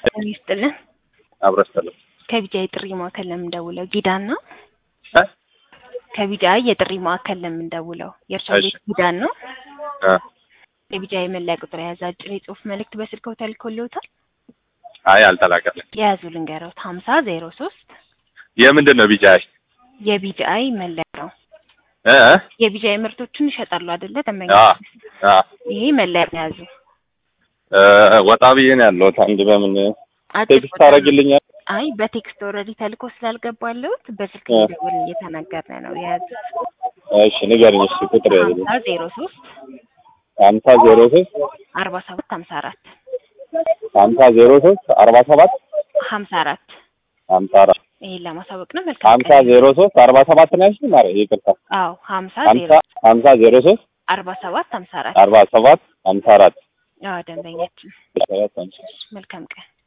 ጤና ይስጥልን። አብረስተለም ከቢጃይ ጥሪ ማዕከል ለምንደውለው ጊዳን ነው። እ ከቢጃይ የጥሪ ማዕከል ለምንደውለው የእርሻ እሺ። ቤት ጊዳን ነው። እ የቢጃይ መለያ ቁጥር የያዘ አጭር የጽሁፍ መልእክት በስልክዎ ተልኮልዎታል። አይ አልተላከልኝ። የያዙ ልንገሮት ሀምሳ ዜሮ ሶስት የምንድን ነው ቢጃይ? የቢጃይ መለያ ነው። እ እ? የቢጃይ ምርቶችን ይሸጣሉ አይደለ? ደንበኛ አ አ ይሄ መለያ የያዙ እ ወጣ ብዬ ነው ያለሁት። አንድ በምን አጭር ቴክስት ቁጥር ነው። ታደርግልኛል? አይ በቴክስት ኦልሬዲ ተልኮ ስላልገባለሁት በስልክ እ። ደውል እየተናገርን ነው የያዙት። እሺ ንገርኝ እስኪ ቁጥር ያዝልኝ። ሀምሳ ዜሮ ሶስት ሀምሳ ዜሮ ሶስት አርባ ሰባት ሀምሳ አራት ሀምሳ ዜሮ ሶስት አርባ ሰባት ሀምሳ አራት ሀምሳ አራት ይሄን ለማሳወቅ ነው። መልካም ሀምሳ ቀን። ዜሮ ሶስት አርባ ሰባት ነው ያልሽኝ? ማርያም ይቅርታ። አዎ ሀምሳ ዜሮ ሀምሳ ሀምሳ ዜሮ ሶስት አርባ ሰባት ሀምሳ አራት አርባ ሰባት ሀምሳ አራት አዎ ደንበኛችን። ሰባት ሀምሳ መልካም ቀን።